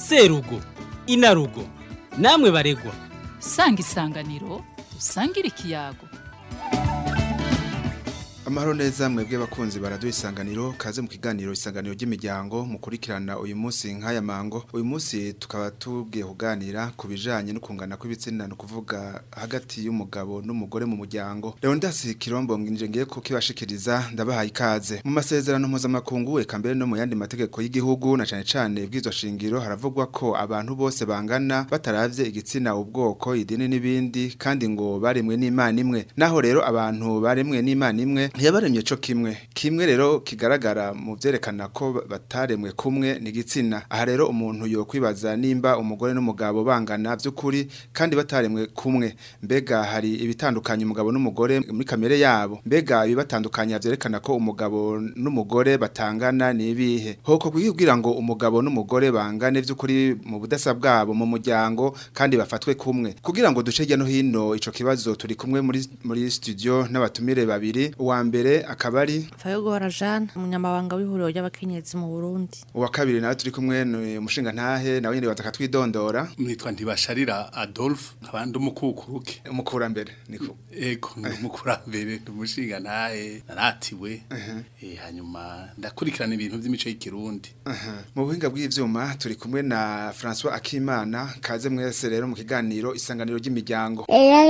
serugo inarugo namwe baregwa sanga isanganiro usangire ikiyago amahoro neza mwebwe bakunzi baraduha isanganiro kaze mu kiganiro isanganiro ry'imiryango mukurikirana uyu munsi nk'aya mango uyu munsi tukaba tubwiye kuganira ku bijanye no kungana kw'ibitsina no kuvuga hagati y'umugabo n'umugore mu muryango rero ndasi kirombo nginje ngiye kukibashikiriza ndabahaye ikaze mu masezerano mpuzamakungu eka mbere no mu yandi mategeko y'igihugu na cane cane bw'izo shingiro haravugwa ko abantu bose bangana bataravye igitsina ubwoko idini n'ibindi kandi ngo baremwe n'imana imwe naho rero abantu baremwe n'imana imwe ntiyabaremye co kimwe kimwe rero kigaragara mu vyerekana ko bataremwe kumwe ni igitsina aha rero umuntu yokwibaza nimba umugore n'umugabo bangana vy'ukuri kandi bataremwe kumwe mbega hari ibitandukanye umugabo n'umugore muri kamere yabo mbega ibibatandukanya vyerekana ko umugabo n'umugore batangana ni ibihe hoko kugira ngo umugabo n'umugore bangane vy'ukuri mu budasa bwabo mu muryango kandi bafatwe kumwe kugira ngo duce hirya no hino ico kibazo turi kumwe muri muri studio n'abatumire babiri uwa mbere akaba ari Fayogora Jeanne umunyamabanga w'ihuriro ry'abakenyezi mu Burundi uwa kabiri nawe turi kumwe ni umushinga ntahe nawe nyine baza katwidondora nitwa ntibasharira Adolphe abandi umukukuruke umukurambere niko ego ni umukurambere ni umushinga ntahe naratiwe eh, hanyuma ndakurikirana ibintu by'imico y'ikirundi mu buhinga bw'ivyuma turi kumwe na François Akimana kaze mwese rero mu kiganiro isanganiro ry'imiryango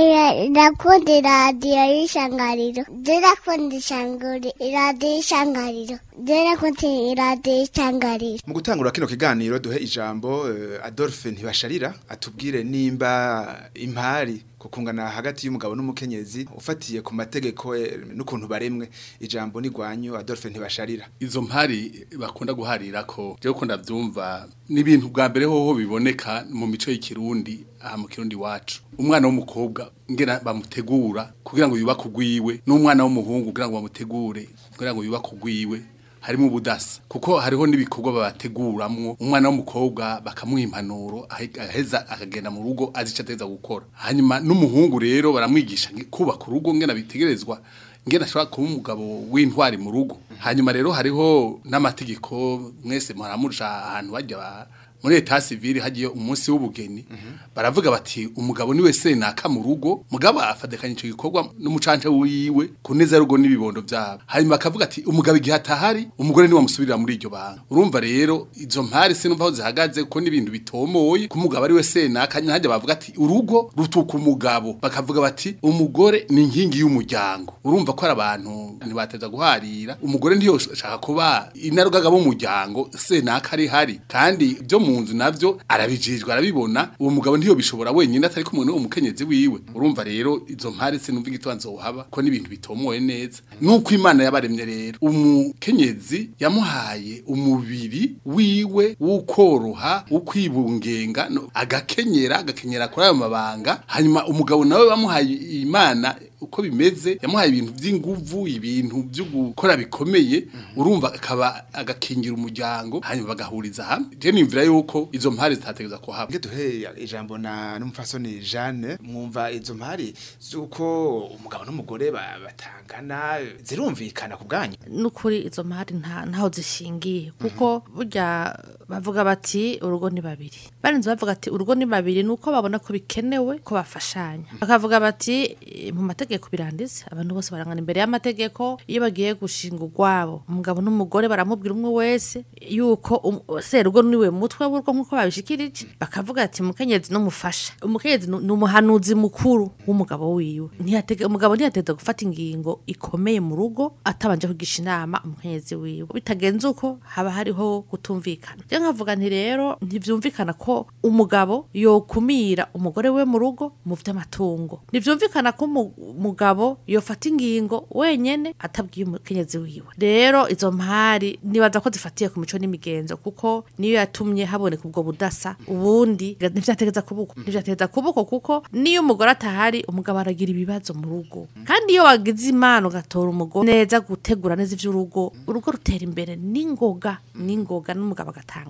ndakunda iradiyo y'ishangariro ndakunda ishanguri iradiyo y'ishangariro ndakunda iradiyo y'ishangariro mu gutangura kino kiganiro duhe ijambo eh, Adolphe ntibasharira atubwire nimba impari kukungana hagati y'umugabo n'umukenyezi ufatiye ku mategeko eh, n'ukuntu baremwe ijambo ni gwanyu Adolphe ntibasharira izo mpari bakunda guharira ko je ko ndavyumva n'ibintu bwa mbere hoho biboneka mu mico y'ikirundi aha mu kirundi wacu umwana w'umukobwa ngena bamutegura kugira ngo yubake ugwiwe n'umwana w'umuhungu kugira ngo bamutegure kugira ngo yubake ugwiwe harimo ubudasa kuko hariho n'ibikorwa babateguramwo umwana w'umukobwa bakamuha impanuro aheza akagenda mu rugo azi icyo ateza gukora hanyuma n'umuhungu rero baramwigisha kubaka urugo ngena bitegerezwa ngena ashobora kuba umugabo w'intwari mu rugo hanyuma rero hariho n'amategeko mwese muramurusha ahantu bajya ba muri leta civile hagiye umunsi w'ubugeni baravuga bati umugabo niwe senaka mu rugo mugabo afadekanye ico gikorwa n'umucanje wiwe kuneza rugo n'ibibondo byabo hanyuma bakavuga ati umugabo igihe atahari umugore niwe amusubirira muri iryo banga urumva rero izo mpari sinumva aho zihagaze kuko n'ibintu bitomoye ku mugabo ari we senaka hajya bavuga ati urugo rutuka umugabo bakavuga bati umugore ni inkingi y'umuryango urumva ko ari abantu ntibateza guharira umugore ntiyoshaka kuba inarugaga b'umuryango senaka ari hari kandi ibyo mu nzu navyo arabijijwe arabibona uwo mugabo ntiyo bishobora wenyine atari kumwe n'uwo mukenyezi wiwe urumva rero izo mpari sinumva igitobanzo uhaba ko n'ibintu bitomoye neza nuko imana yabaremye rero umukenyezi yamuhaye umubiri wiwe w'ukoroha w'ukwibungenga no, agakenyera agakenyera kuri ayo mabanga hanyuma umugabo nawe bamuhaye imana uko bimeze yamuhaye ibintu by'inguvu ibintu byo gukora bikomeye urumva akaba agakingira umuryango hanyuma bagahuriza hamwe je nimvira yuko izo mpari zitategeza ko haba nge duhe ijambo na n'umufasoni Jeanne mwumva izo mpari zuko umugabo n'umugore ba- batangana zirumvikana ku bwanyu n'ukuri izo mpari nta ntaho zishingiye kuko burya bavuga bati urugo ni babiri barinze bavuga ati urugo ni babiri nuko babona ko bikenewe ko bafashanya bakavuga bati "Eh, mu mategeko biranditse abantu bose barangana imbere y'amategeko iyo bagiye gushinga urwabo umugabo n'umugore baramubwira umwe wese yuko um- serugo niwe mutwe w'urugo nk'uko babishikirije bakavuga ati umukenyezi n'umufasha umukenyezi ni ni umuhanuzi mukuru w'umugabo wiwe ntiyatege umugabo ntiyateza gufata ingingo ikomeye mu rugo atabanje kugisha inama umukenyezi wiwe bitagenze uko haba hariho kutumvikana je nkavuga nti rero ntivyumvikana ko umugabo yokumira umugore we mu rugo mu vy'amatungo ntivyumvikana ko umu- umugabo yofata ingingo wenyene atabwiye umukenyezi wiwe rero izo mpari nibaza ko zifatiye ku mico n'imigenzo kuko niyo yatumye haboneka ubwo budasa ubundi ntivyategeza kubuko ntivyategeza kubuko kuko niyo umugore atahari umugabo aragira ibibazo mu rugo kandi iyo wagize imana ugatora umugore neza gutegura neza ivy'urugo urugo rutera imbere n'ingoga n'ingoga n'umugabo agatangara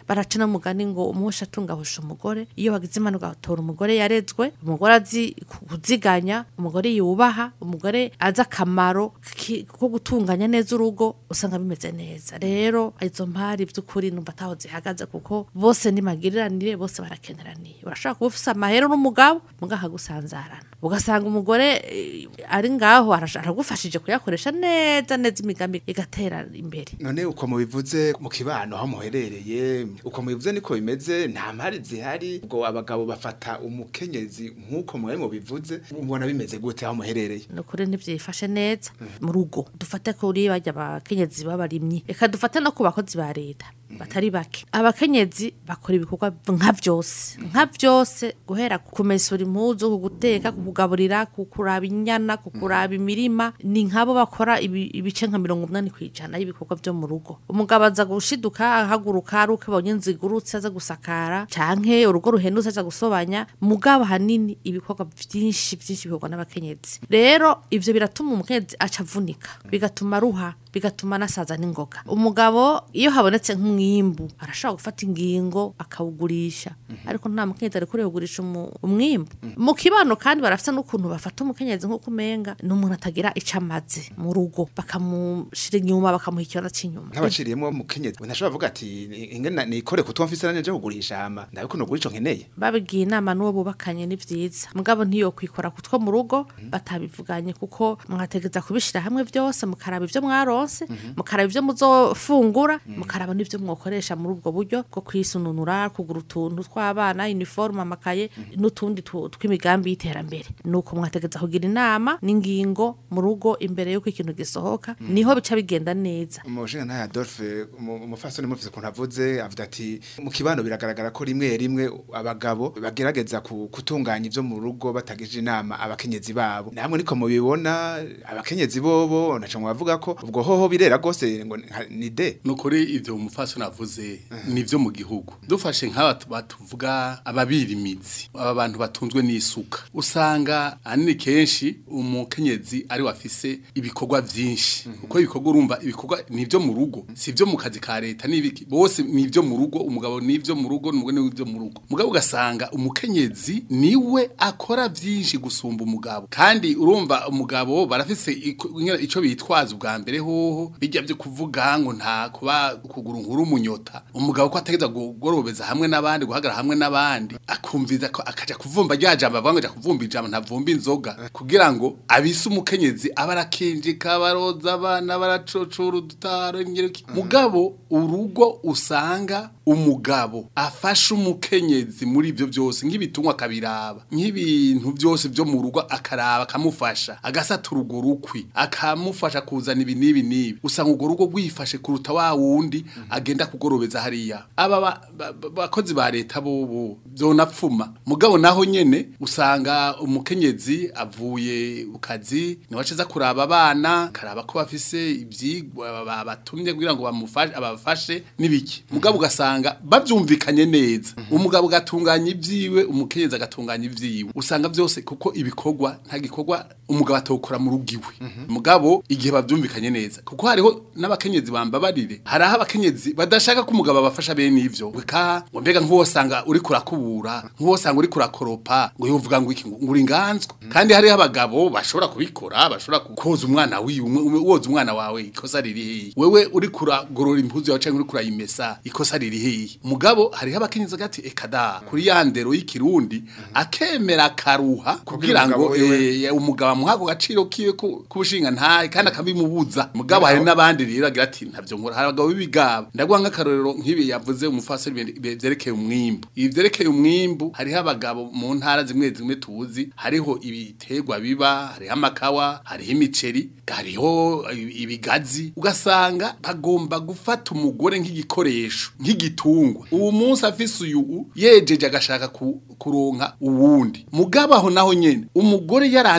baraca n'umugani ngo umuhosha atungahusha umugore iyo wagize impanuka ugatora umugore yarezwe umugore azi ku- kuziganya umugore yubaha umugore azi akamaro ki- ko gutunganya neza urugo usanga bimeze neza rero izo mpari by'ukuri numva ataho zihagaze kuko bose ni magiriranire bose barakeneraniye urashobora kuba ufise amahero n'umugabo mugaha gusanzarana ugasanga umugore eh, ari ngaho arasha- aragufashije kuyakoresha neza neza imigambi igatera imbere none uko mubivuze mu kibano aho muherereye uko mubivuze niko bimeze nta mpari zihari ubwo abagabo bafata umukenyezi nk'uko mwari mubivuze mubona bimeze gute aho muherereye ni ukuri ntibyifashe neza mu rugo dufate kuri bajya abakenyezi b'abarimyi reka dufate no ku bakozi ba leta batari bake abakenyezi bakora ibikorwa nka byose nka byose guhera ku kumesura impuzu ku guteka ku kugaburira ku kuraba inyana ku kuraba imirima ni nk'abo bakora ibi- ibice nka mirongo umunani ku ijana y'ibikorwa byo mu rugo umugabo aza gushiduka ahaguruka ari uko abonye inzu igurutse aza gusakara canke urugo ruhendutse aza gusobanya mugabo hanini ibikorwa byinshi byinshi bikorwa n'abakenyezi rero ivyo biratuma umukenyezi aca avunika bigatuma aruha bigatuma anasaza n'ingoga umugabo iyo habonetse nk'umwimbu arashobora gufata ingingo akawugurisha ariko nta mukenyezi ari kure kugurisha umu- umwimbu mu kibano kandi barafite n'ukuntu bafata umukenyezi nk'uko umenga ni umuntu atagira ico amaze mu rugo bakamushira inyuma bakamuha ikibazo c'inyuma nk'abaciriyemo umukenyezi ntashobora kuvuga ati ingene nikore kutumva mfise nanje kugurisha hama ndabe ko nogurisha nkeneye babigiye inama n'uwo bubakanye ni vyiza mugabo ntiyo kwikora kutwo mu rugo batabivuganye kuko mwategeza kubishira hamwe byose mukaraba ivyo mwaronse mukaraba ivyo muzofungura mukaraba n'ivyo mwokoresha muri ubwo buryo bwo kwisununura kugura utuntu tw'abana uniforme amakaye n'utundi tu- tw'imigambi y'iterambere nuko mwategeza kugira inama n'ingingo mu rugo imbere yuko ikintu gisohoka niho bica bigenda neza umushinga nta Adolphe umu- umufasoni mufise ukuntu avuze avuga ati mu kibano biragaragara ko rimwe rimwe abagabo bagerageza ku- gutunganya ivyo mu rugo batagije inama abakenyezi babo namwe niko mubibona abakenyezi bobo naco mwavuga ko ubwo hoho birera gose ngo nka- ni de nukuri ivyo umufasoni avuze nivyo mu gihugu dufashe nk'aba tu- batuvuga ababira imizi aba bantu batunzwe n'isuka usanga ahanini kenshi umukenyezi ari wafise ibikorwa vyinshi kuko ibikorwa urumva ibikorwa nivyo mu rugo si ivyo mu kazi ka leta n'ibiki bose nivyo mu rugo umugabo nivyo mu rugo n'umugore nivyo mu rugo mugabo ugasanga umukenyezi niwe akora vyinshi gusumba umugabo kandi urumva umugabo barafise iko- ingene- ico bitwaza ubwa mbere hoho bijya byo kuvuga ngo nta kuba kugura inkuru umunyota umugabo ko ategeza kugorobeza hamwe n'abandi guhagarara hamwe n'abandi akumviza ko akaja kuvumba rya jambo avuga ngo aja kuvumba ijambo ntavumba inzoga kugira ngo abise umukenyezi aba arakinjika baroza abana baracocora udutaro ingeruki mugabo urugo usanga umugabo afasha umukenyezi muri ibyo byose nk'ibitungwa akabiraba nk'ibintu byose byo mu rugo akaraba akamufasha agasatura urwo rukwi akamufasha kuzana ibi n'ibi n'ibi usanga urwo rugo rwifashe kuruta wa wundi agenda kugorobeza hariya aba ba- ba- ba- bakozi ba leta bobo byonapfuma mugabo naho nyene usanga umukenyezi avuye ku kazi niwe acaza kuraba abana karaba ko bafise ivyigwa ba- batumye kugira ngo bamufashe abafashe n'ibiki mugabo ugasanga bavyumvikanye neza umugabo gatunganya ivyiwe umukenyezi agatunganya ivyiwe usanga byose kuko ibikorwa nta gikorwa umugabo atokora mu rugo iwe mugabo igihe bavyumvikanye neza kuko hariho n'abakenyezi bambabarire hari aho abakenyezi badashaka ko umugabo abafasha bene ivyo weka ngo mbega nk'uwosanga uri kurakubura nk'uwosanga uri kurakoropa ngo yovuga ngo iki ngo uri inganzwa kandi hariho abagabo bashobora kubikora bashobora koza umwana wiwe umwe- woza umwana wawe ikosa riri hehe wewe uri kuragorora impuzu yawe cyangwa uri kurayimesa ikosa riri hehe mugabo hariho abakenyezi gati ekada kuri ya ndero y'ikirundi akemera akaruha kugira ngo umugabo wiwe- eh, umugabo amuha ako gaciro kiwe ku- k'ubushinga ntahe kandi akabimubuza mugabo hari n'abandi rero agira ati ntabyo nkora hari abagabo b'ibigaba ndaguha nk'akarorero nk'ibi yavuze umufasiri ibintu byerekeye umwimbu ibi byerekeye umwimbu hariho abagabo mu ntara zimwe zimwe tuzi hariho ibiterwa biba hariho amakawa hariho imiceri hariho ibi- ibigazi ugasanga bagomba gufata umugore nk'igikoresho nk'igitungwa uwo munsi afise uyu yejeje agashaka ku- kuronka uwundi mugabo aho naho nyene umugore yaranditswe mu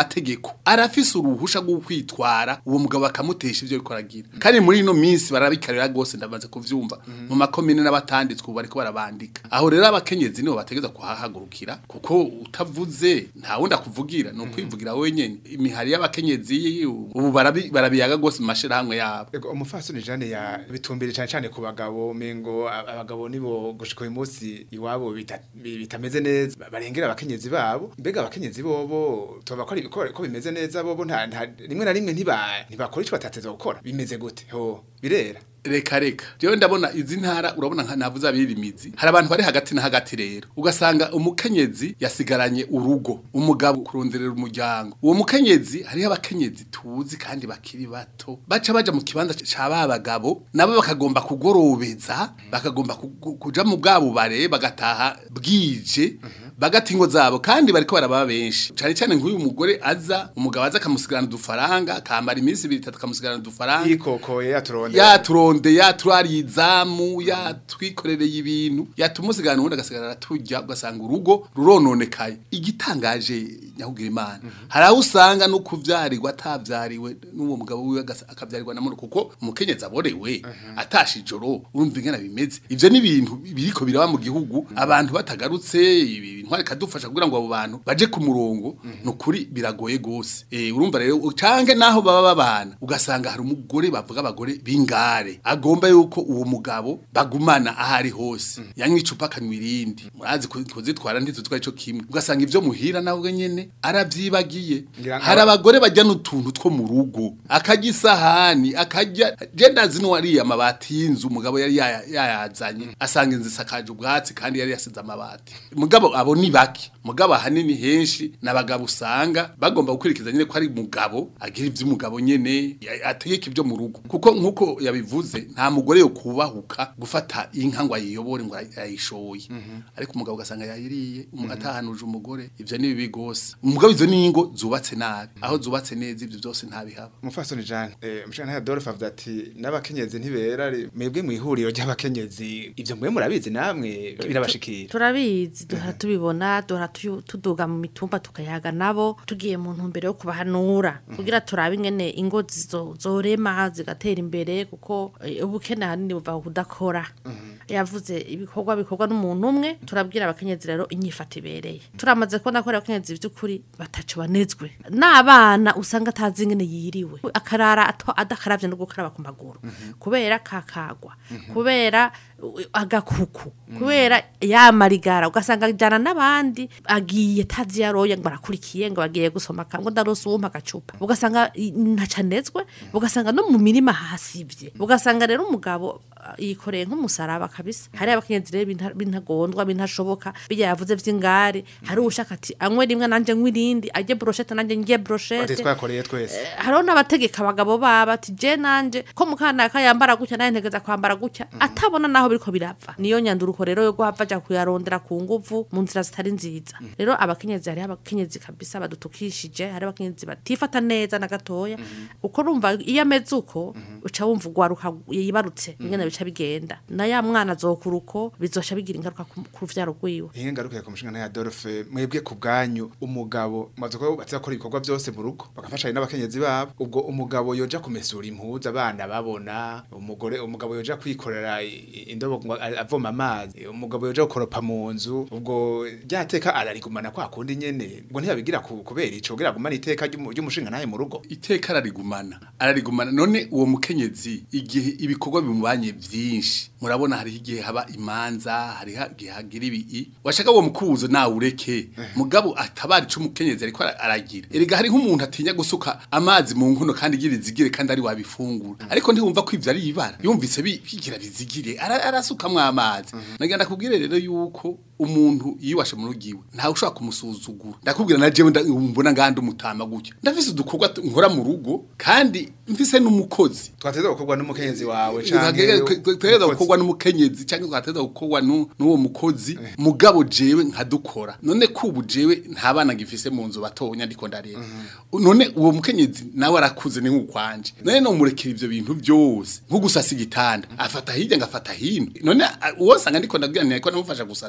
mategeko arafise uruhusha rwo kwitwara uwo mugabo akamutesha ivyo ariko aragira kandi muri ino minsi barabikarira gose ndamaze kuvyumva mu makomine n'abatanditswe ubu bariko barabandika aho rero abakenyezi nibo bategeza kuhahagurukira kuko utavuze nta wundi akuvugira ni ukwivugira wenyene imihari y'abakenyezi ubu barabi- barabiyaga gose mu mashirahamwe yabo Ego umufasoni Jane ya bitumbire cyane cyane ku bagabo mengo a- abagabo nibo gushika uyu munsi iwabo bita- bi- bitameze neza ba- barengera abakenyezi babo mbega abakenyezi bobo tuba ko ari- ko ko bimeze neza bobo nta nta- rimwe na rimwe ntiba ntibakora ico batateza gukora bimeze gute ho birera reka reka jewe ndabona izi ntara urabona nka navuze abirimizi hari abantu bari hagati na hagati rero ugasanga umukenyezi yasigaranye urugo umugabo kuronderera umuryango uwo mukenyezi hariho abakenyezi tuzi kandi bakiri bato baca baja mu kibanza ca ba bagabo nabo bakagomba kugorobeza bakagomba kugu- kuja mu bwabo bare bagataha bwije bagata ingo zabo kandi bariko baraba benshi cyane cyane nk'uyu mugore aza umugabo aza akamusigarana udufaranga kamara iminsi ibiri itatu akamusigarana udufaranga yikokoye yaturonde yaturonde yaturariye izamu yatwikorereye ibintu yatumusigana ubundi agasigara araturya ugasanga urugo rurononekaye igitangaje nyahugira imana hari aho usanga no kuvyarirwa atavyariwe n'uwo mugabo wiwe agasa- akavyarirwa na muno kuko umukenyezi aborewe atashe ijoro urumva ingana bimeze ivyo ni ibintu biriko biraba mu gihugu abantu batagarutse intwari kadufasha kugira ngo abo bantu baje ku murongo nukuri biragoye gose eh urumva rero canke naho baba babana ugasanga hari umugore bavuga abagore bingare agomba yuko uwo mugabo bagumana ahari hose yanywa icupa akanywa irindi murazi ku- kuzitwara ntitutwa ico kimwe ugasanga ivyo muhira nawe nyene aravyibagiye Ngira ngo- hari abagore bajya n'utuntu two mu rugo akarya isahani akarya jenda zino wariye amabati y'inzu umugabo yari yaya- yayazanye asanga inzu isakaje ubwatsi kandi yari yasize amabati mugabo abo ni bake mugabo ahanini henshi n'abagabo usanga bagomba gukurikiza nyine ko ari mugabo agira ivy'umugabo nyene ya- ategeka ibyo mu rugo kuko nkuko yabivuze nta mugore yo kubahuka gufata inka ngo ayiyobore ngo ay- ayishoye ariko umugabo ugasanga yayiriye umu- atahanuje umugore ivyo ni bibi gose umugabo izo ni ingo zubatse nabi aho zubatse neza ivyo byose ntabihaba umufasoni Jane eh mushana Adolphe avuga ati n'abakenyezi ntibera ri- mwebwe mu ihuriro ry'abakenyezi ivyo mwe murabizi namwe birabashikira turabizi duhora tubibona duhora tuyu- tuduga mu mitumba tukayaga nabo tugiye mu ntumbero yo kubahanura kugira turabe ingene ingo zizo- zorema zigatera imbere kuko eh, ubukene ahanini buva ku kudakora yavuze ibikorwa bikorwa n'umuntu umwe turabwira abakenyezi rero inyifato ibereye turamaze kubona ko ari abakenyezi by'ukuri batacu banezwe n'abana usanga atazi ingene yiriwe akarara ato- adakaravye no gukaraba ku maguru kubera kakagwa kubera uh, agakuku kubera yamarigara ugasanga ajana n'abandi agiye tazi yaroye ngo barakurikiye ngo bagiye gusoma kango ndarose uwumpa agacupa ugasanga i- ntacanezwe ugasanga no mu mirima hasivye ugasanga rero umugabo uh, yikoreye nk'umusaraba kabisa hari abakenyezi rero binta- bintagondwa bintashoboka bijya yavuze vy'ingare hari ushaka ati anywe rimwe nanje nywe irindi ajye brochette nanje ngiye ati brochette twakoreye twese hariho n'abategeka abagabo baba ati je nanje ko mukanaka yambara gutya naye ntegeza kwambara gutya atabona naho biriko birapfa niyo nyanduruko rero yo guhava aja kuyarondera ku nguvu mu nzira zitari nziza rero abakenyezi hariho abakenyezi kabisa badutukishije hari abakenyezi batifata neza na gatoya uko rumva iyo ameze uko uca wumva ugwaruka yibarutse ingene bica bigenda na ya mwana azokura uko bizosha bigira ingaruka ku ku ruvyaro rwiwe Ihe ngaruka ku mushinga ya Adolphe mwebwe ku bwanyu umugabo maze ko batakora ibikorwa byose mu rugo bagafashanya n'abakenyezi babo ubwo umugabo yoja kumesura impuzu abana babona umugore umugabo yoja kwikorera i- i- indobo ngo a- avoma amazi umugabo yoja gukoropa mu nzu ubwo ryateka ararigumana kwa kundi nyene ubwo ntiyabigira ku- kubera ico kugira agumane iteka ry'umu- ry'umushinga naye mu rugo iteka ararigumana ararigumana none uwo mukenyezi igihe ibikorwa bimubanye byinshi murabona hariho igihe haba imanza hariho igihe hagira ibi washaka uwo mukubuzo nawe ureke mugabo atabara ico umukenyezi ariko ara- aragira erega hariho umuntu atinya gusuka amazi mu nkono kandi igira izigire kandi ari wabifungura ariko ntiwumva ko ivyo ari ibara yumvise bi- bigira bizigire ara- arasukamwo amazi nagenda kubwire rero yuko umuntu yiwashe mu rugiwe ntawe ushobora kumusuzugura ndakubwira na jewe nda- mbona ngandi umutama gutya ndafise udukorwa t- nkora mu rugo kandi mfise n'umukozi twateza gukorwa n'umukenyezi wawe twateza gukorwa n'umukenyezi cyangwa twateza gukorwa nu- n'uwo mukozi mugabo jewe nkadukora none kubu jewe nta bana ngifise mu nzu batonya ndiko ndarera none uwo mukenyezi nawe arakuze ni nk'ukwanje none no murekera ivyo bintu byose nko gusasa igitanda afata hirya ngafata hino none a- uwo sanga ndiko ndabwira nti ariko namufasha gusasa ngira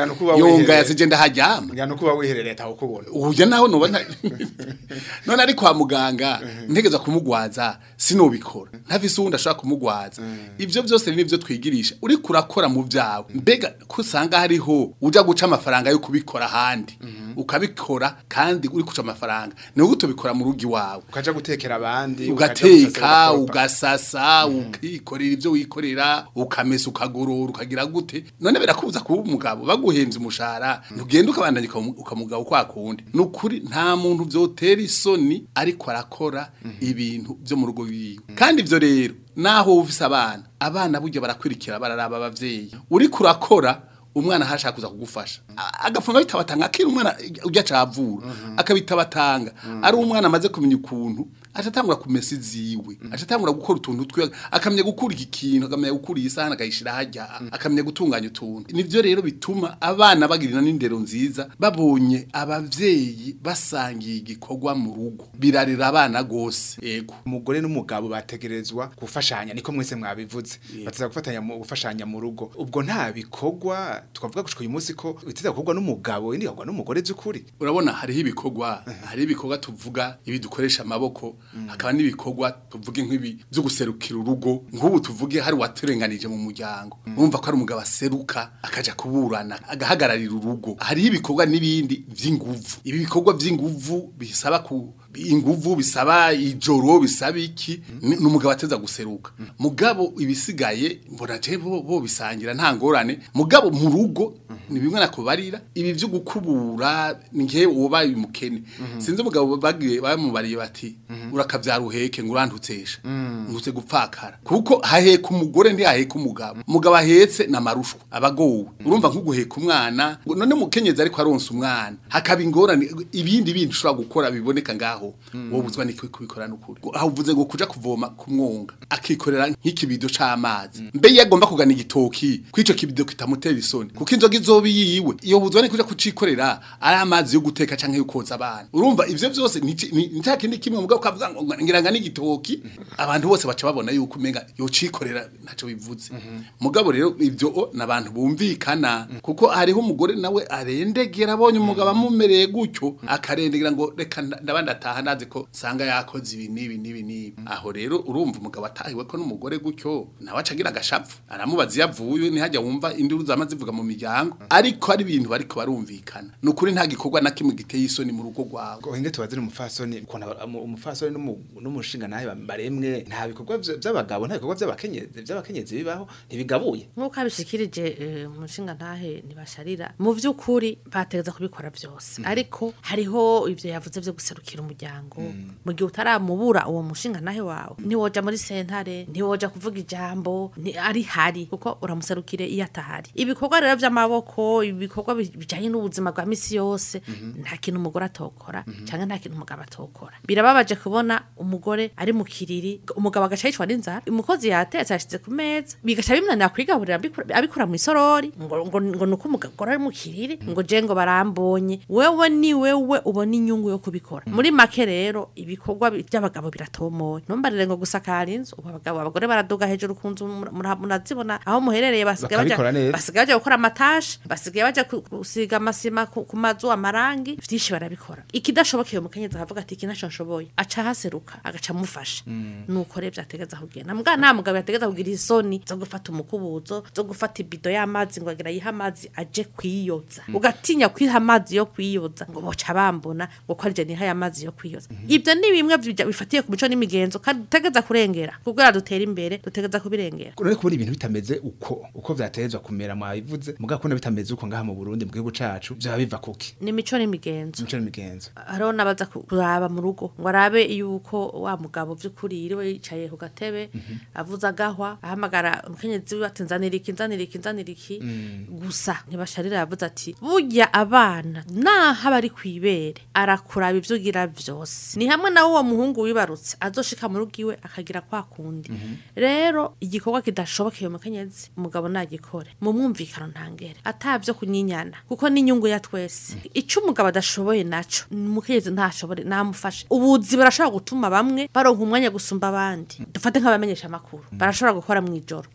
Ngira nuko uba yonga wihereye. yasije ndaharyama ngira nuko uba wiherereye ataho kubona uburyo naho nubona none ari kwa muganga ntegeza kumugwaza sinobikora ntafise uwundi ashobora kumugwaza ivyo byose ni nivyo twigirisha uri kurakora mu vyawe mbega ko usanga hariho uja guca amafaranga yo kubikora ahandi ukabikora kandi uri guca amafaranga niwe utobikora mu rugo iwawe ukaja gutekera abandi ukaja gusasira ugateka abakoropa. ugasasa ukikorera ibyo wikorera ukamesa ukagorora ukagira gute none birakubuza kuba umugabo baguhenze umushahara ntugenda ukabandanya ukamu- ukamugabo kwa kundi ni ukuri nta muntu byotera isoni ariko arakora ibintu byo mu rugo wiwe kandi ibyo rero naho ufise abana abana burya barakurikira bararaba abavyeyi uri kurakora umwana hashaka kuza kugufasha A- agafunga bitabatanga akiri umwana ujya cavura akabitabatanga ari umwana amaze kumenya ukuntu atatangura kumesa iziwe atatangura gukora utuntu twe akamenya gukura iki kintu akamenya gukura iyi sahani akayishira hajya akamenya gutunganya utuntu nivyo rero bituma abana bagirina n'indero nziza babonye abavyeyi basangiye igikorwa mu rugo birarira abana gose yego umugore n'umugabo bategerezwa gufashanya niko mwese mwabivuze bateza gufatanya mu gufashanya mu rugo ubwo nta bikorwa twavuga gushika uyu munsi ko biteza gukorwa n'umugabo indi gukorwa n'umugore by'ukuri urabona hariho ibikorwa hariho ibikorwa tuvuga ibi dukoresha amaboko hakaba n'ibikorwa tuvuge nk'ibi byo guserukira urugo nk'ubu tuvuge hari waturenganije mu muryango urumva ko ari umugabo aseruka akaja kuburana agahagararira urugo hariho ibikorwa n'ibindi by'inguvu ibi bikorwa by'inguvu bisaba ku inguvu bisaba ijoro bisaba iki ni ni umugabo ateza guseruka mugabo ibisigaye mbona je bo, bo bisangira nta ngorane mugabo mu rugo ni bimwe nakubarira ibi byo gukubura ngiye ubaye umukene sinzi umugabo bagiye bamubariye bati urakavyara uheke ngo urantutesha ngutse gupfakara kuko haheka umugore ndi haheka umugabo umugabo ahetse na marushwa abagowe urumva nkuguheka umwana ngo none mukenyezi ariko aronsa umwana hakaba ingorane ibindi bindi ushobora gukora biboneka ngaho wowe buzwa niki kubikora n'ukuri aho uvuze ngo kuja kuvoma ku mwonga akikorera nk'ikibido c'amazi mbe iyo agomba kugana igitoki kw'ico kibido kitamutera isoni kuko inzoga izoba yiwe iyo buzwa ni kuja kucikorera ari amazi yo guteka canke yo koza abana urumva ivyo vyose ni ni- ni cya kindi kimwe mugabo kavuga ngo ngira ngo n'igitoki abantu bose baca babona yuko umenga yocikorera ntaco bivuze mugabo rero ivyo o, n'abantu bumvikana kuko hariho umugore nawe arendegera abonye umugabo amumereye gutyo akarendegera ngo reka nda- ndabandi ataha nazi ko sanga yakoze ibi n'ibi n'ibi n'ibi aho rero urumva umugabo atahiwe ko n'umugore gutyo nawe acagira agashapfu aramubaza iyo avuye ntihajya wumva induru zama zivuga mu miryango ariko ari ibintu bariko barumvikana ni ukuri nta gikorwa na kimwe giteye isoni mu rugo rwawe ngo hinge tubazire umufasoni ukuntu aba- umu- umufasoni n'umu- n'umushinga nawe baremwe nta bikorwa vy- vy'abagabo nta bikorwa vy'abakenyezi vy'abakenyezi bibaho ntibigabuye nk'uko abishikirije eh, umushinga ntahe ntibasharira mu by'ukuri bategeza kubikora byose ariko hariho ibyo yavuze byo guserukira umuryango mu gihe utaramubura uwo mushinga ntahe wawe ntiwoja muri sentare ntiwoja kuvuga ijambo ni- ari hari kuko uramuserukire iyo atahari ibikorwa rero by'amaboko ibikorwa bi- bijanye n'ubuzima bwa misi yose nta kintu umugore atokora cyangwa nta kintu umugabo atokora birababaje kubona umugore ari mu kiriri umugabo agaca yicwa n'inzara umukozi yatetse yashyize ku meza bigaca bimunanira kwigaburira abikura- abikura mu isorori ngo ngo ngo nuko umugore ari mu kiriri ngo je ngo barambonye wewe ni wewe ubona inyungu yo kubikora muri make rero ibikorwa bi- by'abagabo biratomoye ntumbarire ngo gusakara inzu ubu abagabo abagore baraduga hejuru ku nzu mura- mura- murazibona aho muherereye basigaye baja Bakabikora neza. basigaye baja gukora amatashi basigaye baja ku- gusiga amasima ku ku mazu amarangi vyinshi barabikora ikidashobokeye umukenyezi akavuga ati iki naco nshoboye aca haseruka agaca amufasha nuko rero vyategeza kugenda mbwa nta mugabo yategeza kugira isoni zo gufata umukubuzo zo gufata ibido y'amazi ngo agira yiha amazi aje kwiyoza ugatinya kwiha amazi yo kwiyoza ngo boca bambona ngo ko arije niha amazi yo kwiyoza ibyo ni bimwe bija- bifatiye ku mico n'imigenzo kandi dutegeza kurengera kugira dutera imbere dutegeza kubirengera none kubona ibintu bitameze uko uko vyatezwa kumera mwabivuze mugabo kubona bitameze uko ngaha mu Burundi mu gihugu cacu vyaba biva kuki ni imico n'imigenzo imico n'imigenzo hariho n'abaza ku- kuraba mu rugo ngo arabe yuko wa mugabo by'ukuri yiriwe yicaye ku gatebe avuze agahwa ahamagara umukenyezi wiwe ati nzanira iki nzanira iki nzanira iki gusa ntibasharira yavuze ati burya abana naho aba ari ku ibere arakuraba ibyo ugira byose ni hamwe nawe uwo muhungu wibarutse azoshika mu rugo iwe akagira kwa kundi rero igikorwa kidashobokeye umukenyezi umugabo nagikore mu mwumvikano ntangere atabyo kunyinyana kuko n'inyungu ya twese icyo umugabo adashoboye naco umukenyezi ntashobore namufashe ubuzi barashobora gutuma bamwe baronka umwanya gusumba abandi dufate nk'abamenyesha amakuru barashobora gukora mu ijoro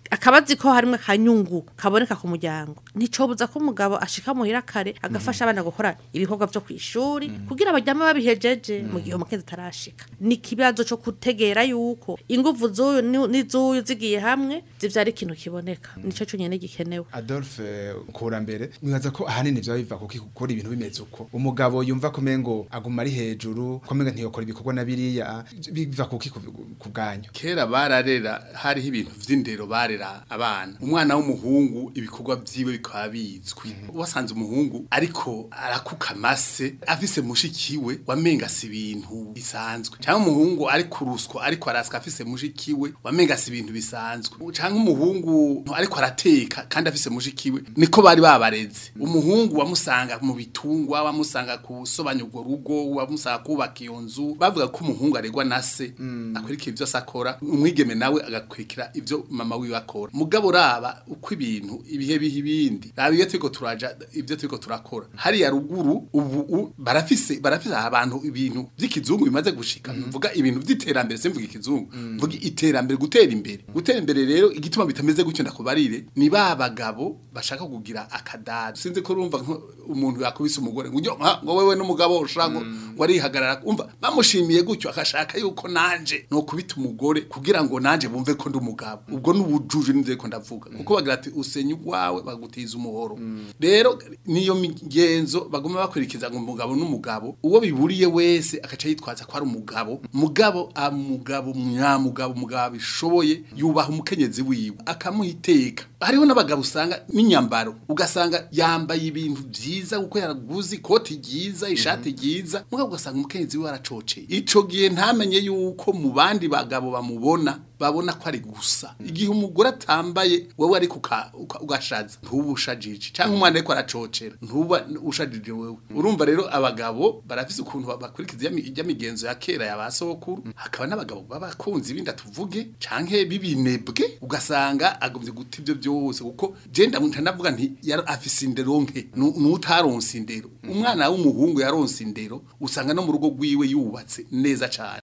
akaba azi ko harimo akanyungu kaboneka ku muryango nticobuza ko umugabo ashika muhira kare agafasha abana gukora ibikorwa vyo kw'ishuri kugira baryame babihejeje mu gihe umukenzi atarashika ni ikibazo co kutegera yuko inguvu z'uyu ni- n'iz'uyu zigiye hamwe zivyara ikintu kiboneka nico conyene gikenewe Adolphe Kurambere mwibaza ko ahanini vyo biva kuko gukora ibintu bimeze uko umugabo yumva ko mengo aguma ari hejuru ko menga ntiyokora ibikorwa na biriya biva kuki ku bwanyu kera bararera hariho ibintu vy'indero barera abana umwana w'umuhungu ibikorwa vyiwe bikaba bizwi wasanze umuhungu ariko arakuka amase afise mushikiwe wamenga si ibintu bisanzwe cyangwa umuhungu ari kuruswa ariko arasika afise mushikiwe wamenga si ibintu bisanzwe cyangwa umuhungu ariko arateka kandi afise mushikiwe niko bari babareze umuhungu wamusanga mu bitungwa wamusanga kusobanya urwo rugo wamusanga kubaka iyo nzu bavuga ko umuhungu aregwa na se akurikira ibyo akora umwigeme nawe agakurikira ibyo mama wiwe akora mugabo raba uko ibintu ibihe biha ibindi raba iyo turiko turaja ibyo turiko turakora hariya ruguru ubu u- barafise barafise abantu ibintu by'ikizungu bimaze gushika mvuga ibintu by'iterambere simvuga ikizungu mvuga iterambere gutera imbere gutera imbere rero igituma bitameze gutyo ndakubarire ni ba bagabo bashaka kugira akadari sinzi ko urumva nko umuntu yakubise umugore ngo ujye "Ah, ngo wewe n'umugabo ushaka ngo ngo arihagarara umva bamushimiye gutyo akashaka yuko nanje no kubita umugore kugira ngo nanje bumve ko ndi umugabo ubwo n'ubujuje n'ivyo ko ndavuga kuko bagira ati usenya ugwawe bagutiza umuhoro rero niyo migenzo baguma bakurikiza ngo umugabo n'umugabo uwo biburiye wese akaca yitwaza ko ari umugabo mugabo amugabo mwamugabo umugabo bishoboye yubaha umukenyezi wiwe akamuha iteka hariho n'abagabo usanga n'inyambaro ugasanga yambaye ibintu byiza kuko yaraguze ikoti ryiza ishati ryiza mugabo ugasanga umukenyezi wiwe aracoceye ico gihe ntamenye yuko mu bandi bagabo bamubona babona ko ari gusa igihe umugore atambaye wowe ariko uka- uka- ugashaza ntuba ushajije cyangwa umwana ariko aracocera ntuba ushajije wewe urumva rero abagabo barafise ukuntu ba- bakurikiza ijya mi- ijya migenzo ya kera ya ba sokuru hakaba n'abagabo b'abakunzi binda tuvuge canke bibinebwe ugasanga agomvye guta ivyo byose kuko je ndamwita ndavuga nti yari afise indero nke nu- n'utaronse indero umwana w'umuhungu yaronse indero usanga no mu rugo rwiwe yubatse neza cane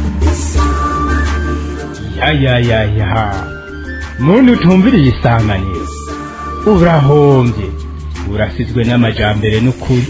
ya ya ya ya muntu utumviriye isanganiro urahombye urasizwe n'amajambere n'ukuri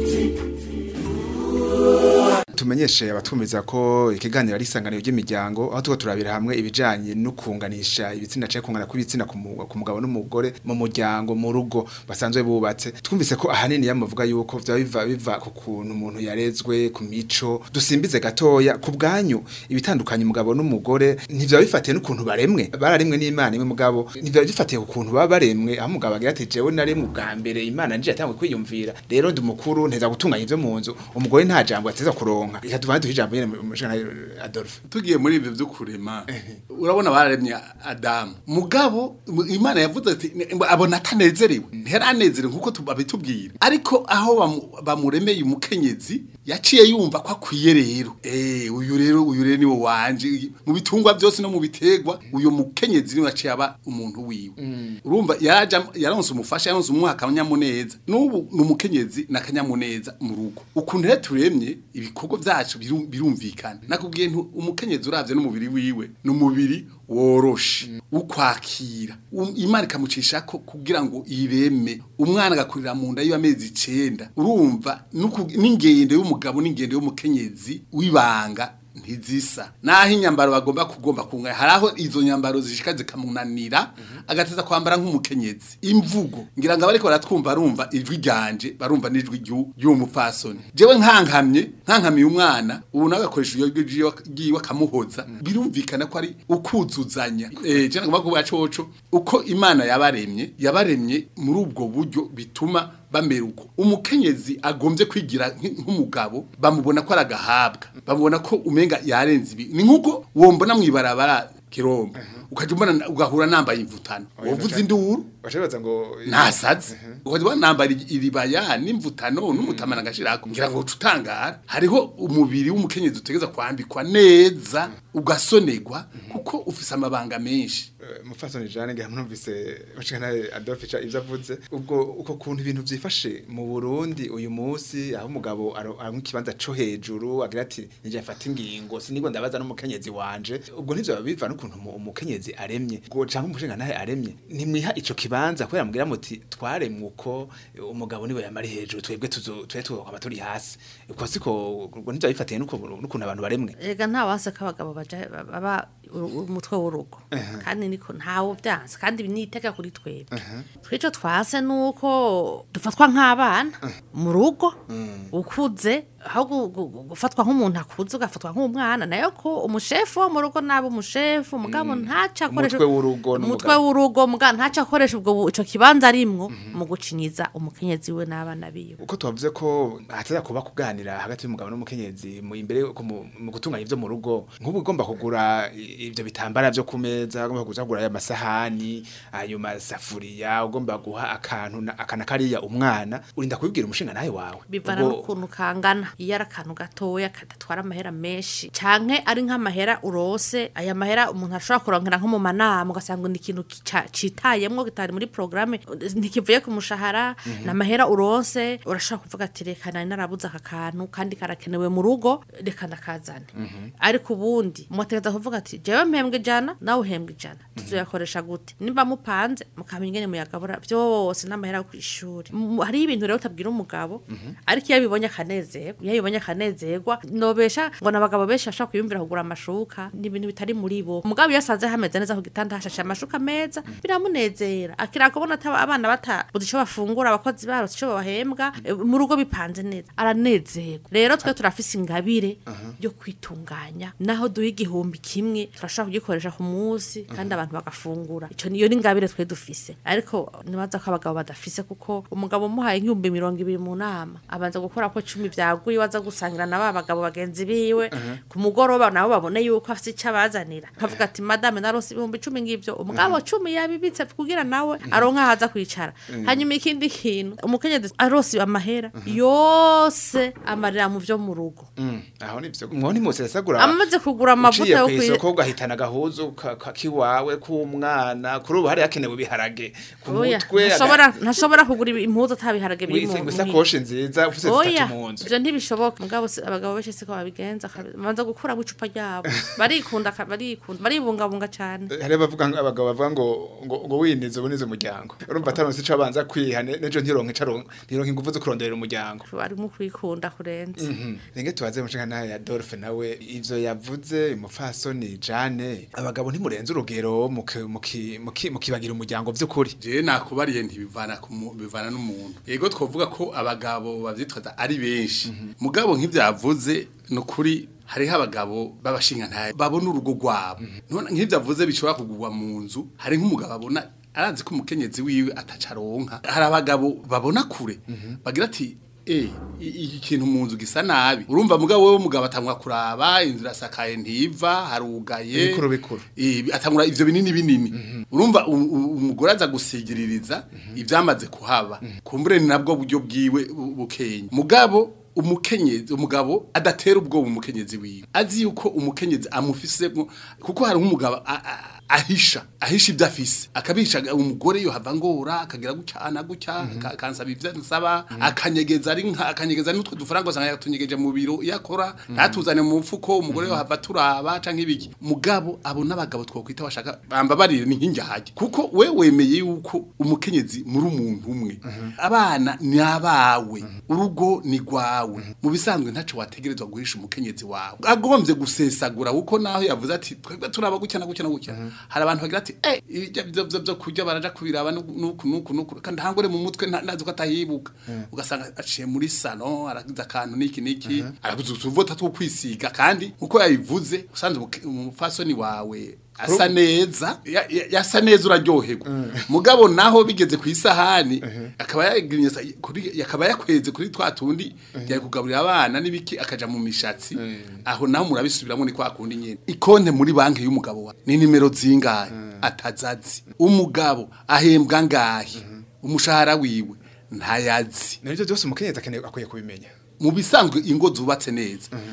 tumenyeshe abatwumviza ko ikiganiro ari isanganiro ry'imiryango aho tuko turabira hamwe ibijanye no kunganisha ibitsina cyangwa kungana kw'ibitsina ku mu- ku mugabo n'umugore mu muryango mu rugo basanzwe bubatse twumvise ko ahanini yamuvuga yuko vya biva biva ku kuntu umuntu yarezwe ku mico dusimbize gatoya ku bwanyu ibitandukanye umugabo n'umugore ntivyo bifatiye n'ukuntu baremwe bararemwe n'Imana imwe mugabo ntivyo bifatiye ku kuntu baba baremwe aho umugabo agira ati jewe naremwe ubwa mbere Imana nje yatangwe kwiyumvira rero ndi mukuru nteza gutunganya ivyo mu nzu umugore nta jambo ateza kuronka reka tuvane duhe ijambo nyene mu mushana Adolphe tugiye muri ibyo byo kurema urabona bararemye adamu mugabo mu- imana yavuze ati "Ne- abona atanezerewe ntiyaranezerewe nkuko tu- babitubwira ariko aho bamu- bamuremeye umukenyezi yaciye yumva ko akwiye rero eh uyu rero uyu rero niwe wanje mu bitungwa byose no mu bitegwa uyu mukenyezi niwe yaciye aba umuntu wiwe urumva yaraja yaronse umufasha yaronse umwaka akanyamuneza n'ubu ni umukenyezi n'akanyamuneza mu rugo ukuntu rero turemye ibikorwa byacu biru- birumvikana nakubwiye ntu umukenyezi uravye n'umubiri wiwe ni umubiri woroshe ukwakira Um- imana ikamucisha ko kugira ngo ireme umwana agakurira mu nda y'amezi icenda urumva nuku- n'ingendo y'umugabo n'ingendo y'umukenyezi w'ibanga ntizisa naho inyambaro bagomba kugomba kunga haraho izo nyambaro zishika zikamunanira agateza kwambara nk'umukenyezi imvugo ngira ngo abariko baratwumva barumva ijwi ryanje barumva n'ijwi ryu- ry'uwo mupfasoni jewe nkankamye nkankamiye umwana ubu nawe akoresha iryo jwi ryiwe- ryiwe akamuhoza birumvikana ko ari ukuzuzanya eh je nagomba kuvuga coco uko imana yabaremye yabaremye muri ubwo buryo bituma bamera uko umukenyezi agombye kwigira nk- nk'umugabo bamubona ko aragahabwa bamubona ko umenga yarenze ibi ni nkuko wombona mwibarabara kirombo ukaje umbona ugahura nambaye imvutano wovuze induru bacabaza ngo ntasaze ukaje ubona nambara iribaya n'imvutano n'umutamana agashirako ngira ngo uca utangara hariho umubiri w'umukenyezi utegeza kwambikwa neza ugasonerwa kuko ufise amabanga menshi mufasoni jane ngira mwumvise bashikana Adolphe cha ivyo avuze ubwo uko kuntu ibintu vyifashe mu Burundi uyu munsi aho umugabo ari kibanza co hejuru agira ati nije mfata ingingo sinigwa ndabaza n'umukenyezi wanje ubwo ntivyo biva n'ukuntu umu- umukenyezi aremye ngo canke umushinga nahe aremye nimwiha ico kibanza kubera mugira muti twaremwe uko umugabo niwe yamari hejuru twebwe tuzo twe twokaba turi hasi uko siko ubwo ntivyo bifatiye n'uko- n'ukuntu abantu baremwe Ega nta wase ko abagabo baja baba uru- umutwe w'urugo kandi niko ntawo byanze kandi ni iteka kuri twebwe twico twase nuko dufatwa nk'abana mu rugo ukuze aho gu- gu- gu- gufatwa nk'umuntu akuze ugafatwa nk'umwana nayo ko umushefu wo mu rugo naba umushefu mugabo ntaca akoresha Umutwe w'urugo n'umugabo. umutwe w'urugo mugabo ntaca akoresha ubwo bu- ico kibanza arimwo mu gucinyiza umukenyezi we n'abana biwe uko tubavuze ko hataza kuba kuganira hagati y'umugabo n'umukenyezi mu imbere ko mu mu gutunganya ivyo mu rugo nk'ubu ugomba kugura i- ivyo bitambara vyo ku meza ugomba kuza kugura aya masahani ayo masafuriya ugomba guha akantu na- akana kariya umwana urinda kubibwira umushinga nawe wawe bivana Ubwo- n'ukuntu kangana iyo ari akantu gatoya kadatwara amahera menshi canke ari nk'amahera urose aya mahera umuntu ashobora kurongera nko mu manama ugasanga ni ikintu kica- citayemwo kitari muri programme ntikivuye ku mushahara ni amahera urose urashobora kuvuga ati reka nari narabuze aka kantu kandi karakenewe mu rugo reka ndakazane ariko ubundi mugategereza kuvuga ati jewe mpembwe ijana nawe uhembwe ijana tuzoyakoresha gute nimba mupanze mukamenya ingene muyagabura vyose n'amahera yo kw'ishuri M- hariho ibintu rero utabwira umugabo ariko iyo abibonye akanezerwa iyo abibonye akanezerwa nobesha ngo n'abagabo benshi bashobora kwiyumvira kugura amashuka ni ibintu bitari muri bo umugabo iyo asanze hameze neza ku gitanda hashashe amashuka meza biramunezera akira kubona ata- abana batabuze ico bafungura abakozi barose ico babahembwa eh, mu rugo bipanze neza aranezerwa rero twe turafise ingabire yo kwitunganya naho duha igihumbi kimwe turashobora kugikoresha ku munsi kandi abantu bagafungura ico niyo ni ingabire twe dufise ariko nibaza ko abagabo badafise kuko umugabo umuhaye nk'ibihumbi mirongo ibiri mu nama abanza gukora ko cumi vyaguye waza gusangira na ba bagabo bagenzi biwe ku mugoroba nabo babone yuko afise ico abazanira akavuga ati madame narose ibihumbi cumi ngivyo umugabo cumi yabibitse kugira nawe aronka ahaza kwicara hanyuma ikindi kintu umukenyezi arose amahera yose amarira mu vyo mu rugo Mm, aho nivyo mwoni mose yasagura amaze kugura amavuta uciye yo kw'isoko kwi ugahitana agahuzu ka- ka- kiwawe k'umwana kuri ubu hari hakenewe ibiharage ku Oya, mutwe ntashobora ntashobora kugura ibi- impuzu atabiharage biri mu wise- mu- isakoshi nziza ufise Oya, zitatu mu nzu ivyo ntibishoboka mugabo si- abagabo benshi siko babigenza kabi- babanza gukuramo icupa ryabo barikunda ka- barikunda baribungabunga cane hari abavuga ngo- abagabo bavuga ngo ngo ngo winize ubunize umuryango urumva ataronse ico abanza kwiha ne- nejo ntironke ico aronka ntironke ingufu zo kuronderera umuryango barimo kwikunda kurenza Mhm. Renge tubaze mushinga nawe ya Adolphe nawe ivyo yavuze umupfasoni Jane abagabo ntimurenze urugero muki- muki- muki- mukibagira umuryango vy'ukuri je nakubariye ntibivana ku mu- bivana n'umuntu yego twovuga ko abagabo bavyitwaza ari benshi mugabo nk'ivyavuze nukuri hariho abagabo babashinga ntaye babona urugo rwabo none nk'ivyavuze bishobora kugurwa mu nzu hari nk'umugabo abona arazi ko umukenyezi wiwe atacaronka hari abagabo babona kure bagira ati Eh, iki kintu mu nzu gisa nabi urumva mugabo wewe mugabo atangwa kuraba inzu irasakaye ntiva harugaye Ibikuru bikuru. Eh, atangura ivyo binini binini urumva u- u- umugore aza gusigiririza ivyamaze kuhaba kumbure ni nabwo buryo bwiwe bu- bukenya mugabo umukenyezi umugabo adatera ubwoba umukenyezi wiwe azi yuko umukenyezi amufisemo kuko hari nk'umugabo a- a- ahisha ahisha ibyo afise akabisha umugore yo hava ngora akagira gucyana gutya aka- akansaba ivyo nsaba akanyegeza ari nka akanyegeza n'utwo dufaranga usanga yatunyegeje mu biro iyo akora ntatuzane mu mfuko umugore yo hava turaba canke ibiki mugabo abo n'abagabo twokwita bashaka bamba barire ni nkingi haje kuko we wemeye yuko umukenyezi muri umuntu umwe abana ni abawe urugo ni rwawe mu bisanzwe ntaco wategerezwa guhisha umukenyezi wawe agombye gusesagura kuko naho yavuze ati twebwe turaba gutya na gutya na gutya hari abantu bagira ati eh ibyo byo byo byo kurya baraja kubiraba nuku nuku nuku nuku kandi hangore mu mutwe nta- ntazi ko atahibuka ugasanga aciye muri salon aragize akantu niki niki arabuze utuvota two kwisiga kandi uko yabivuze usanze umuke- umufasoni wawe asa neza ya- ya- yasa neza uraryoherwa mugabo naho bigeze ku isahani akaba yagirinye sa- kuri akaba yakweze kuri twa tundi yari kugaburira abana n'ibiki akaja mu mishatsi aho naho murabisubiramo ni kwa kundi nyene ikonte muri banki y'umugabo wa ni nimero zingahe atazazi umugabo ahembwa ngahe umushahara wiwe ntayazi nabyo byose umukenyezi akeneye akwiye kubimenya mu bisanzwe ingo zubatse neza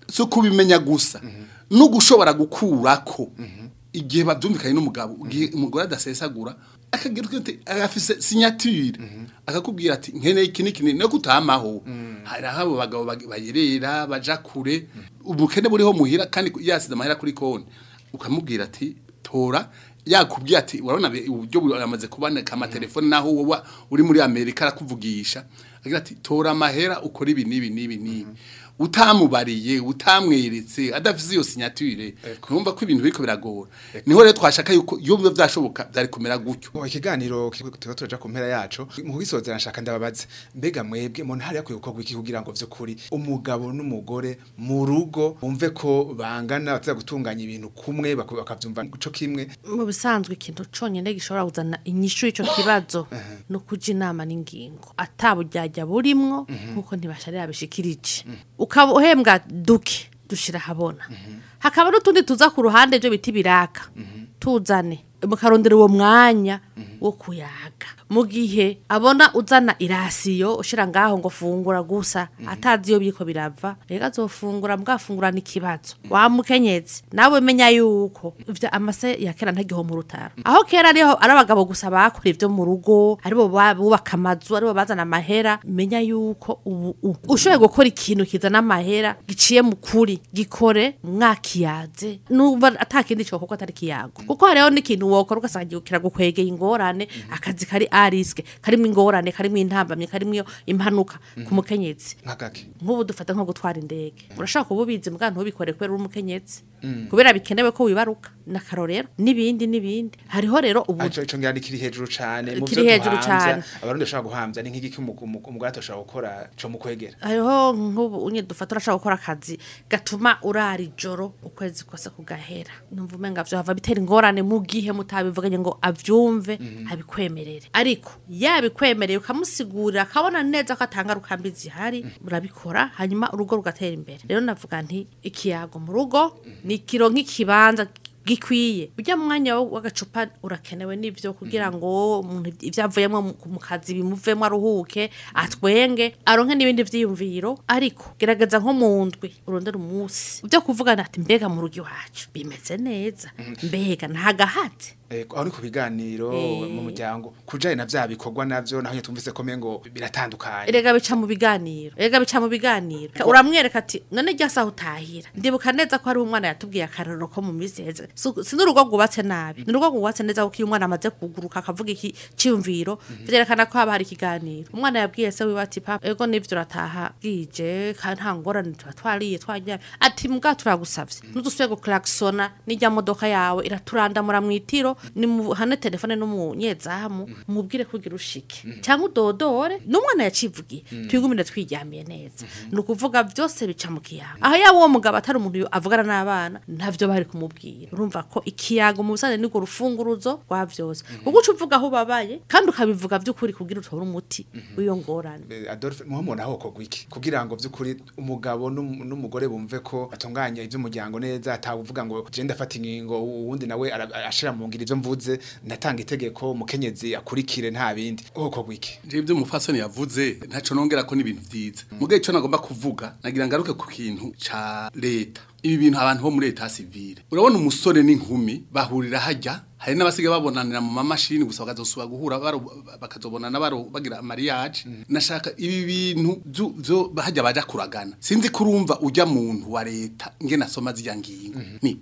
si ukubimenya gusa no gushobora gukurako igihe babyumvikanye n'umugabo igihe umugore adasesagura akagira uti agafise signature akakubwira ati nkeneye iki n'iki no kutamaho hari aho abo bagabo bag- bayerera baja kure ubukene buriho muhira kandi yasize amahera kuri konti ukamubwira ati tora yakubwiye ati urabona be- uburyo buramaze kuboneka amatelefone naho wowe uri muri amerika arakuvugisha agira ati tora amahera ukora ibi n'ibi n'ibi n'ibi utamubariye utamweretse adafise iyo signature numva ko ibintu biriko biragora niho rero twashaka yuko iyo biba vyashoboka byari kumera gutyo Mu ikiganiro tuba turaja ku mpera yacu mu gisozera nshaka ndababaze mbega mwebwe mu ntara yakwiye gukorwa iki kugira ngo vy'ukuri umugabo n'umugore mu rugo bumve ko bangana bataza gutunganya ibintu kumwe bako- bakavyumva co kimwe mu bisanzwe ikintu conyine gishobora kuzana inyishu y'ico kibazo no kuja inama n'ingingo ataburyarya burimwo nkuko ntibasharira bishikirije ukaba uhembwa duke dushira habona hakaba n'utundi tuza ku ruhande byo biti biraka tuzane mukarondera uwo mwanya wo kuyaga mu gihe abona uzana irasiyo ushira ngaho ngo fungura gusa atazi iyo biko birava rega azofungura mbwafungurana ikibazo wamukenyezi nawe menya yuko ivyo amase ya kera ntagiho mu rutaro aho kera ariho ari abagabo gusa bakora ivyo mu rugo aribo ba- bubaka amazu aribo bazana amahera menya yuko ubu u- ushoboye gukora ikintu kizana amahera giciye mu kuri gikore mwakiyaze nuba atakindi cyo kuko atari kiyago kuko hariho n'ikintu wokora ugasanga kiragukwegeye ingorane akazi kari ariske karimo ingorane karimo intambamye karimo impanuka ku mukenyezi nk'agake nk'ubu dufata nko gutwara indege urashaka kuba ubizi mbwa ntubikore kubera uri umukenyezi kubera bikenewe ko wibaruka n'akarorero n'ibindi n'ibindi hariho rero ubu aco ico ngira kiri hejuru cane mu Kiri byo hejuru duhamvya cane. abarundi bashobora guhamvya ni nk'igiki umu- umu- umugore atoshobora gukora co mu kwegera hariho nk'ubu unye dufata urashaka gukora akazi gatuma urara ijoro ukwezi kose kugahera numva umenga vyo hava bitera ingorane mu gihe mutabivuganye ngo avyumve abikwemerere ariko yabikwemereye ukamusigurira akabona neza ko atanga rukambi zihari urabikora hanyuma urugo rugatera imbere rero navuga nti ikiyago mu rugo ni kiro nk'ikibanza gikwiye ujya mu mwanya wo- w'agacupa urakenewe n'ivyo kugira ngo umuntu ivyo avuyemo mu- mu kazi bimuvemo aruhuke atwenge aronke n'ibindi vyiyumviro ariko gerageza nko mu ndwi urondera umunsi byo kuvugana ati mbega mu rugo iwacu bimeze neza mbega ntagahatse Eh, aho ni ku biganiro Eh. mu muryango kujanye na vya bikorwa navyo naho nyine tumvise ko mengo biratandukanye erega bica mu biganiro erega bica mu biganiro uramwereka ati none rya saha utahira ndibuka neza ko hari umwana yatubwiye akarorero ko mu minsi heza Si- si n'urugo rwubatse nabi ni urugo rwubatse neza kuko iyo umwana amaze kuguruka akavuga iki cyiyumviro vyerekana ko haba hari ikiganiro umwana yabwiye se wiwe ati papa ego nivyo urataha bwije kandi nta ngorane tuba twariye twaryamye ati mbwa turagusavye nudusubire guklaksona n'ijya modoka yawe iraturandamura mw'itiro ni muhane telefone n'umunyezamu mubwire kugira ushike cyangwa udodore n'umwana yacivugiye twigumire twiryamiye neza ni ukuvuga byose bica mu kiyago aho yaba uwo mugabo atari umuntu yo- avugana n'abana ntavyo bari kumubwira urumva ko ikiyago mu busanzwe nirwo rufunguruzo rwa vyose kuko uca uvuga aho ubabaye kandi ukabivuga by'ukuri kugira utore umuti w'iyo ngorane Eh, Adolphe muho mubona aho kogwa iki kugira ngo vy'ukuri umugabo n'um- n'umugore bumve ko atunganya ivy'umuryango neza atavuga ngo je ndafata ingingo uwundi nawe ara- ashira mu ngira ivyo mvuze ndatanga itegeko umukenyezi akurikire nta bindi aho kogwa iki je ibyo umufasoni yavuze ntaco nongera ko n'ibintu vyiza mugaye ico nagomba kuvuga nagira ngaruke ku kintu ca leta ibi bintu abantu bo muri leta civile urabona umusore n'inkumi bahurira hajya hari n'abasigaye babonanira mu mamashini gusa bakazosubira guhura baro- bakazobonana baro bagira mariage nashaka ibi bintu vyo- vyo hajya baja kuragana sinzi kurumva ujya muntu wa leta ngena asoma zirya ngingo ni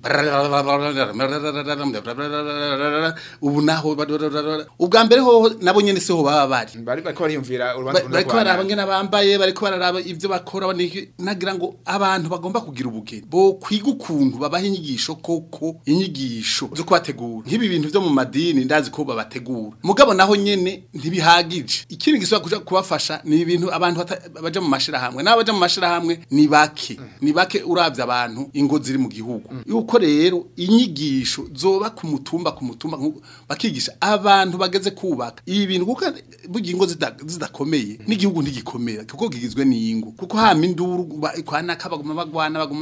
ubu naho ubwa mbere hoho nabo nyene siho baba bari bari bariko bariyumvira urubanza Ba- bariko baraba ngene bambaye bariko bararaba ivyo bakora baniki nagira ngo abantu bagomba kugira ubugeni bo kwiga ukuntu babaha inyigisho koko inyigisho zo kubategura nk'ibi bintu vyo mu madini ndazi ko babategura mugabo naho nyene ntibihagije ikindi gisaba kuja kubafasha ni ibintu abantu bata- baja mu mashirahamwe n'abo baja mu mashirahamwe ni bake ni bake uravye abantu ingo ziri mu gihugu yuko rero inyigisho zoba ku mutumba ku mutumba nku- bakigisha abantu bageze kubaka ibi bintu kuko burya ingo zida- zidakomeye n'igihugu ntigikomera kuko gigizwe n'ingo kuko hama induru ba- kwa naka baguma bagwana baguma bajyana baguma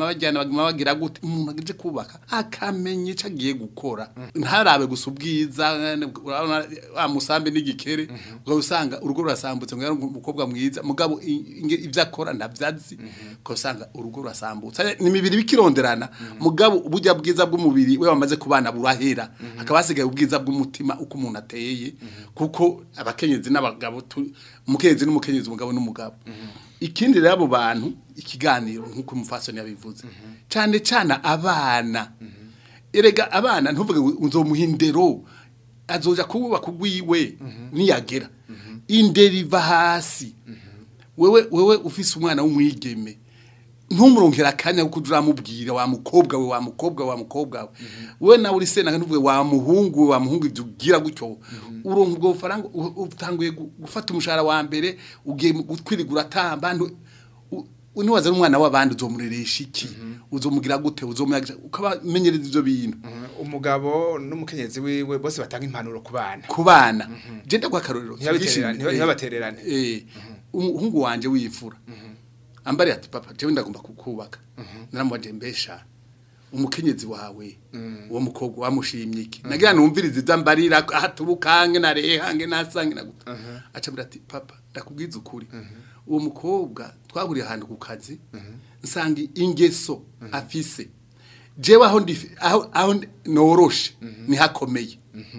baguma bagira gute umuntu aje kubaka akamenya ico agiye gukora ntarabe gusa ubwiza urabona wa musambi n'igikere ubwo usanga urugo rurasambutse ngo yari umukobwa mwiza mugabo i- inge- ivyo akora ntavyazi ko usanga urugo rurasambutse ni imibiri bikironderana mugabo uburya bwiza bw'umubiri we wamaze kubana burahera hakaba hasigaye ubwiza bw'umutima uko umuntu ateye kuko abakenyezi n'abagabo tu- umukenyezi n'umukenyezi umugabo n'umugabo ikindi rero abo bantu ikiganiro nk'uko umufasoni yabivuze cyane cyane abana erega abana ntuvuge ngo uzomuha indero azoja kubaka ugwiwe niyagera indero iva hasi wewe wewe ufise umwana w'umwigeme ntumuronkera akanya kuko uramubwira wa mukobwa we wa mukobwa we wa mukobwa we we nawe uri sena ntuvuge wa muhungu we wa muhungu ibyo ugira gutyo uronka ubwo bufaranga u- utanguye gu- gufata umushahara wa mbere ugiye mu kwirigura atamba ntu- u- u- niwaza n'umwana w'abandi uzomureresha iki uzomugira gute uzomuyagisha ukabamenyereza ivyo bintu umugabo n'umukenyezi wiwe bose batanga impanuro ku bana ku bana je ndagwa akarorero Ntibabatererane, Twigishije- ntibabatererane. eh umuhungu wanje w'imfura ambari ati papa jewe ndagomba kukubaka naramubaje mbesha umukenyezi wawe uwo mukobwa wamushimye iki nagira numvirize iza mbarira haturukange narehange nasange naguta aca mbira ati papa ndakubwiza ukuri uwo mukobwa twahuriye ahantu ku kazi nsanga ingeso afise jewe aho ndi aho aho ndi- noroshe ni hakomeye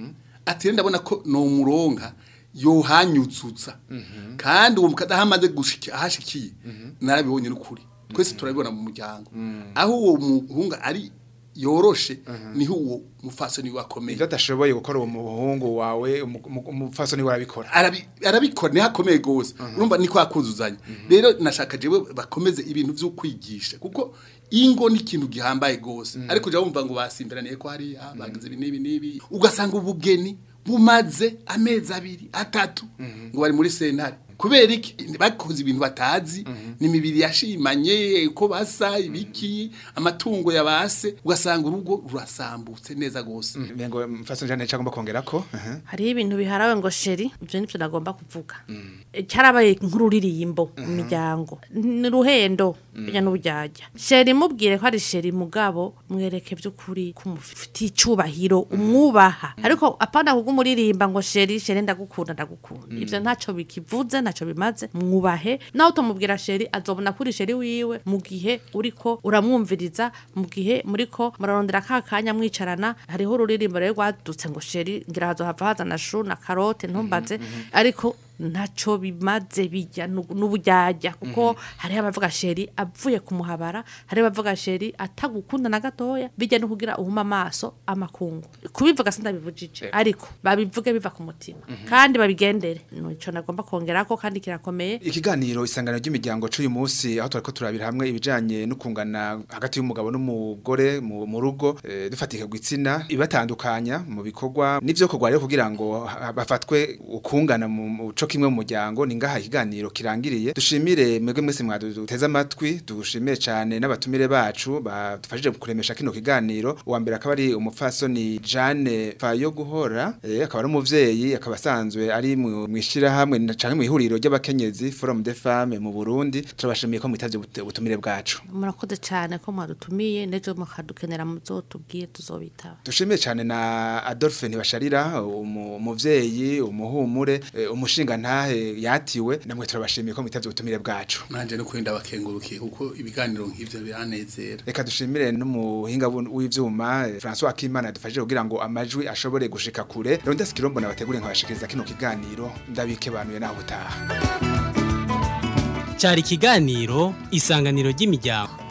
ati rero ndabona ko no muronka yohanyutsutsa kandi uwo mukada hamaze gushika ahashikiye narabibonye n'ukuri twese turabibona mu muryango aho uwo muhunga ari yoroshe niho uwo mufasoni wakomeye ivyo adashoboye gukora uwo muhungu wawe umu- umu- umupfasoni we arabikora arabi- arabikora niho akomeye gose urumva niko akuzuzanya rero nashaka jewe bakomeze ibintu vyo kwigisha kuko ingo ni ikintu gihambaye gose ariko jya wumva ngo basimberaniye ko hariya bagize ibi n'ibi n'ibi ugasanga ubugeni bumaze amezi abiri atatu ngo bari muri sentare kubera iki bakoze ibintu batazi ni imibiri yashimanye ko basa ibiki amatungo yabase ugasanga urugo rurasambutse neza gose ngo mfasoni jane cyangwa kongera ko aha. hariho ibintu biharawe ngo sheri ibyo nibyo nagomba kuvuga cyarabaye nk'ururirimbo mu miryango ni ruhendo bijya n'ubujyajya sheri mubwire ko ari sheri mugabo mwereke by'ukuri ko umufitiye icyubahiro umwubaha ariko apana kuko umuririmba ngo sheri sheri ndagukunda ndagukunda ibyo ntacyo bikivuze ntacyo bimaze mwubahe nawe utamubwira sheri azobona kuri sheri wiwe mu gihe uriko uramwumviriza mu gihe muriko murarondera ka kanya mwicarana hariho ururirimbo rero rwadutse ngo sheri ngira hazohava hazana shu na karote ntumbaze ariko ntacyo bimaze bijya n'ubu- n'ubujyajya kuko hariho abavuga sheri avuye kumuhabara hariho abavuga sheri atagukunda na gatoya bijya no kugira uhuma amaso amakungu kubivuga sindabivugije ariko babivuge biva ku mutima kandi babigendere nico nagomba kongera ko kandi kirakomeye ikiganiro isangano ry'imiryango c'uyu munsi aho twariko turabira hamwe ibijanye no kungana hagati y'umugabo n'umugore mu mu rugo eh, dufatike gwitsina ibatandukanya mu bikorwa n'ivyo kogwa rero kugira ngo ha- bafatwe ukungana mu mu co kimwe mu muryango ni ngaha ikiganiro kirangiriye dushimire mwebwe mwese mwaduteze amatwi dushimire cane n'abatumire bacu badufashije kuremesha kino kiganiro uwa mbere akaba ari umupfasoni Jane Fayo guhora eh, akaba ari umuvyeyi akaba asanzwe ari mu mwishirahamwe canke mu ihuriro ry'abakenyezi Forum des Femmes mu Burundi turabashimiye ko mwitavye ubut- ubutumire bwacu murakoze cyane ko mwadutumiye n'ejo mukadukenera muzotubwiye tuzobitaba dushimiye cyane na Adolphe Ntibasharira umu- umuvyeyi umuhumure eh, umushinga ntahe yatiwe namwe turabashimiye ko mwitavye ubutumire bwacu nanje no kwenda bakengurukiye kuko ibiganiro nk'ivyo biranezera reka dushimire n'umuhinga bu- w'ivyuma eh, François Akimana yadufashije kugira ngo amajwi ashobore gushika kure Ronda Skirombo nabategure nkabashikiriza kino kiganiro ndabikebanuye naho utaha cyari ikiganiro isanganiro ry'imiryango